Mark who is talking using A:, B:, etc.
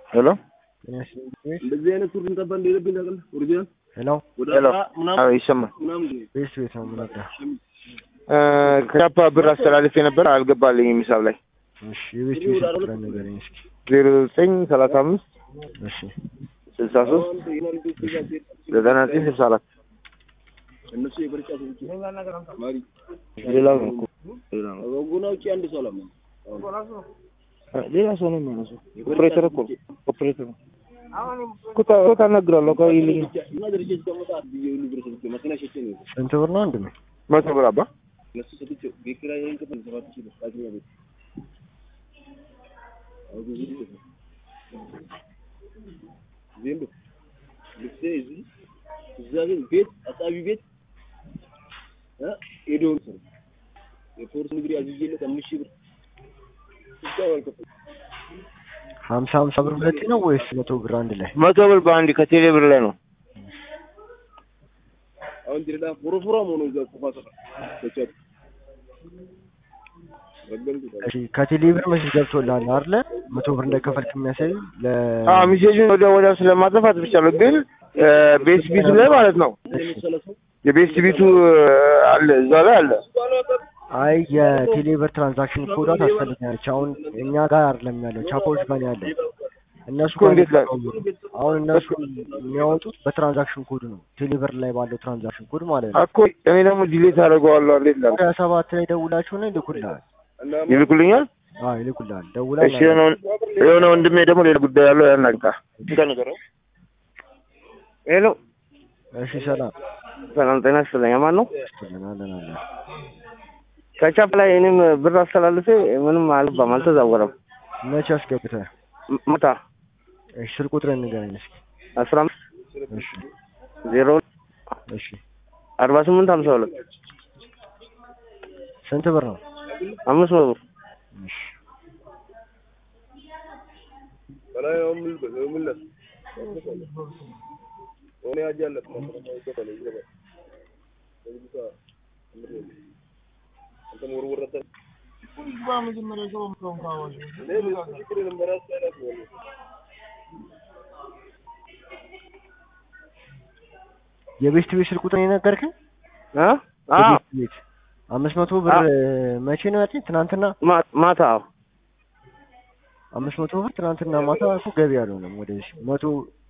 A: ሄሎ
B: እንደዚህ አይነት ሱሪ እንጠባ እንደሌለብኝ ታውቃለህ? ኦሪጂናል
C: ሄሎ
B: ወደ
A: ሄሎ
B: አስራ ምናምን
A: አዎ ይሰማል
B: ምናምን
C: ቤት ቤት ነው የምነዳ።
A: ከጃፓ ብር አስተላልፌ ነበር አልገባልኝም ሂሳብ ላይ
C: እሺ የቤት ቤት ቁጥር ንገረኝ እስኪ።
A: ዜሮ ዘጠኝ ሰላሳ አምስት
C: እሺ
A: ስልሳ ሶስት ዘጠና ዘጠኝ ስልሳ አራት
B: እነሱ የበርጫ ሰዎች ማሪ
A: ሌላው ነው እኮ ሌላ ነው
B: ወጎና ውጪ አንድ ሰው አላማ
A: ሌላ ሰው ነው የሚያነሳው ኦፕሬተር እኮ ኦፕሬተር ነው እኮ ታ- እኮ ታናግራለሁ እኮ ይልኝ
B: እና ድርጅት እስከመጣ ብዬ ሁሉ ብር ሰጥቼ መኪና ሸጬ ነው
C: ስንት ብር ነው ወንድሜ?
A: መቶ ብር አባ
B: እነሱ ሰጥቼ ቤት ኪራይ እንከፍል ሰባት ሺህ ብር ታገኛ ቤት አሁን ብዙ ጊዜ ነው ዜምቦ ልብሴ እዚህ እዛ ግን ቤት አጣቢ ቤት እ ሄዶ ነው የፖርስ ንግሪ አዝዤለት አምስት ሺህ ብር እስካሁን አልከፈልኩም።
C: ሀምሳ ሀምሳ ብር ሁለቴ ነው ወይስ መቶ ብር አንድ ላይ?
A: መቶ ብር በአንድ ከቴሌ ብር ላይ ነው
B: አሁን ድሬዳ ፎሮፎራ መሆኑ እዛ ኩፋ ሰፈር በቻት ረገምኩት
C: እሺ ከቴሌ ብር መስል ገብቶልሃል አይደለ? መቶ ብር እንደከፈልክ የሚያሳይ ለ
A: አዎ ሜሴጁን ወደ ወዲያው ስለማጥፋት ብቻ ነው ግን ቤስ ቢቱ ላይ ማለት ነው
B: የመሰለ ሰው
A: የቤስ ቢቱ አለ እዛ ላይ አለ
C: አይ የቴሌ ብር ትራንዛክሽን ኮዷ ታስፈልጋለች። አሁን እኛ ጋር አይደለም ያለው ቻፖች ጋር ነው ያለው። እነሱ
A: እኮ እንዴት ላይ
C: አሁን እነሱ የሚያወጡት በትራንዛክሽን ኮድ ነው። ቴሌ ብር ላይ ባለው ትራንዛክሽን ኮድ ማለት ነው።
A: እኮ እኔ ደግሞ ዲሌት አደርገዋለሁ እንዴት ላል
C: ወደ ሰባት ላይ ደውላችሁና ይልኩልሃል።
A: ይልኩልኛል
C: አዎ ይልኩልሃል። ደውላ
A: እሺ የሆነ የሆነ ወንድሜ ደግሞ ሌላ ጉዳይ ያለው ያናግጣ ሄሎ
C: እሺ ሰላም
A: ሰላም ጤና ይስጥልኝ ማን ነው
C: ይስጥልን አለን አለን።
A: ከቻፕ ላይ እኔም ብር አስተላልፌ ምንም አልባም አልተዛወረም
C: መቼ አስገብተህ?
A: ም- ማታ
C: እሺ ስልክ ቁጥርህን ንገረኝ እስኪ።
A: አስራ አምስት
C: እሺ
A: ዜሮ
C: እሺ
A: አርባ ስምንት ሀምሳ ሁለት
C: ስንት ብር ነው?
A: አምስት መቶ ብር
C: እሺ
B: በላይ ነው ምን ምን ለ ሆነ ያጃለ አንተም ወርወር አታ
C: የቤስት ቤት ስልክ ቁጥር የነገርከኝ?
A: እ አዎ
C: የቤስት ቤት አምስት መቶ ብር መቼ ነው ያልከኝ? ትናንትና
A: ማ- ማታ አዎ
C: አምስት መቶ ብር ትናንትና ማታ እኮ ገቢ አልሆነም ወደዚህ መቶ